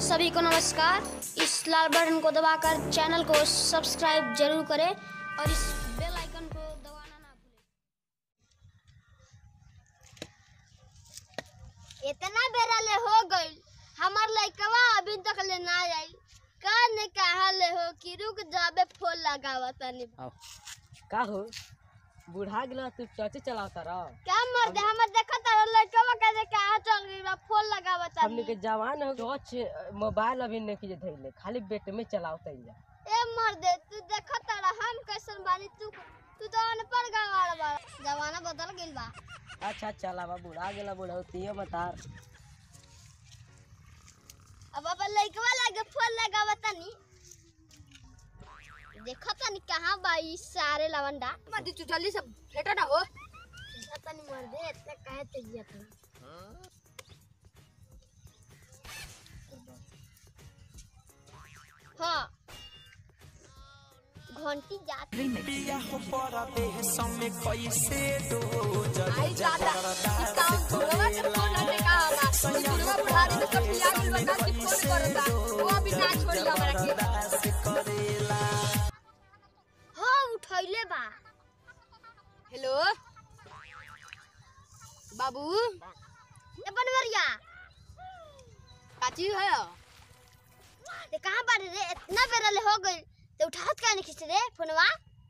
सभी को नमस्कार इस लाल बटन को दबाकर चैनल को सब्सक्राइब जरूर करें और इस बेल आइकन को दबाना ना भूलें इतना बेरा ले हो गइल हमार लइकवा अभी तक ले ना आई का ने कहा ले हो कि रुक जाबे फोन लगावा तनी आओ का हो बूढ़ा गेला तू चचे चलावता रह क्या मर दे हमर देखा तारा लइकवा के कहा चल गइल बा फोन लगावा हमने तनी के जवान हो टच मोबाइल अभी नहीं की धइले खाली बेट में चलावता ही ए मर दे तू देखा तारा हम कैसन बानी तू तू तो अनपढ़ गवार बा जमाना बदल गइल बा अच्छा चलावा बूढ़ा गेला बूढ़ा तियो मतार अब अब लइकवा लगे फोन लगावा तनी देखा तनी कहाँ बा ई सारे लवंडा मत तू जल्दी से लेटा ना हो देखा तनी मर दे इतना काहे तेजिया तू हाँ घंटी जात आई जाता इस काम बुढ़वा के फोन लगे का बा बुढ़वा बुढ़ारी में सब पिया गेल बता कि फोन करता वो अभी ना छोड़ी हमरा के हाँ उठैले बा हेलो बाबू ए बनवरिया काची है ते कहाँ बारे रे इतना बेरा ले हो गइल ते उठात काहे नहीं खींच रे फोनवा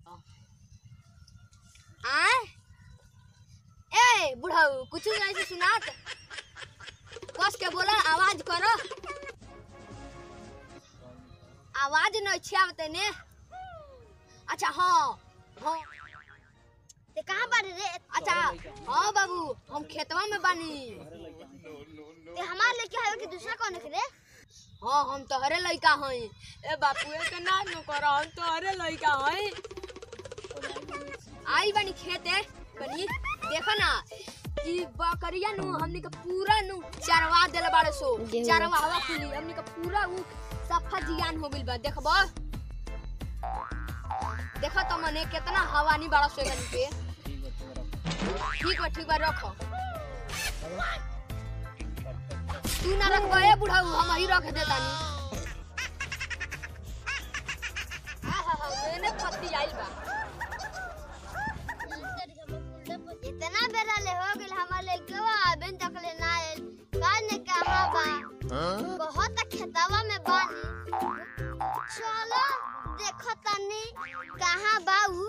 आए ए बुढ़ाऊ कुछ ऐसे सुनात कस के बोला आवाज करो आवाज न छिया तने अच्छा हाँ हाँ ते कहाँ बारे रे अच्छा हाँ बाबू हम खेतवा में बानी ते हमार लेके आवे कि दूसरा कौन है रे हाँ हम तोहरे लइका हई ए बापुए के ना नु करो हम तोहरे लइका हई आई बानी खेते बनी देखो ना कि बकरिया नु हमनी के पूरा नु चरवा देले बाड़े सो चरवा हवा खुली हमनी के पूरा उ सफा जियान हो गइल बा देखबो देखो तो मने कितना हवा नहीं बाड़ा सो एकनी पे ठीक बा ठीक बा रखो तू ना रखबो ए बुढ़ाऊ हम ही रख देतानी हा हा हा मैंने पत्ती आइल बा इतना बेरा ले हो गइल हमार लेके अभी तक ले ना आइल का ने कहा बा बहुत खेतवा में बानी चलो देखो तनी कहाँ बा उ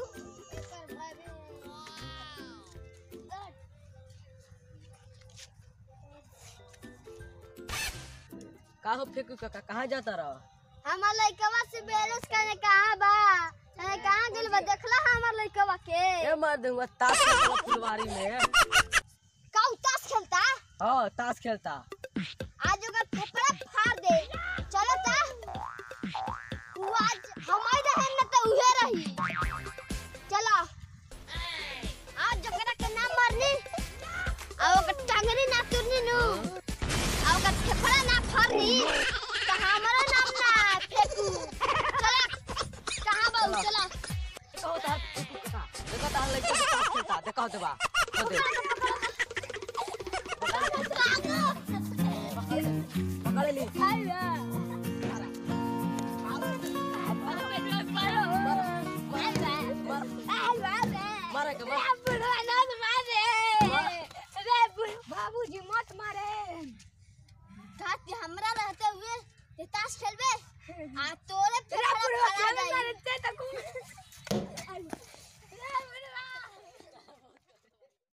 का हो फेंकू काका कहाँ जाता रह हमार लइकवा से बैलेंस करने कहाँ बा अरे कहाँ गेल बा देखला हमार लइकवा के ए मार दूंगा ताश खेलता फुलवारी में का ताश खेलता हाँ ताश खेलता आज ओकर फेफड़ा फाड़ दे चलो ता उ आज हमार रहे न त उहे रही चलो आज ओकरा के नाम मारनी आ ओकर टांगनी ना तुरनी नु आ ओकर फेफड़ा ना फाड़नी त हमारा नाम ना फेंकू चलो कहां बा उ चलो देखो तार फेंकू काका देखो तार लड़का ताश खेलता देखो देबा हो दे पकड़ ली मारे के मार बाबूजी मत मारे ताकि हमरा रहते हुए ये ताश खेलबे आ तोरे फेफड़ा फाड़ दे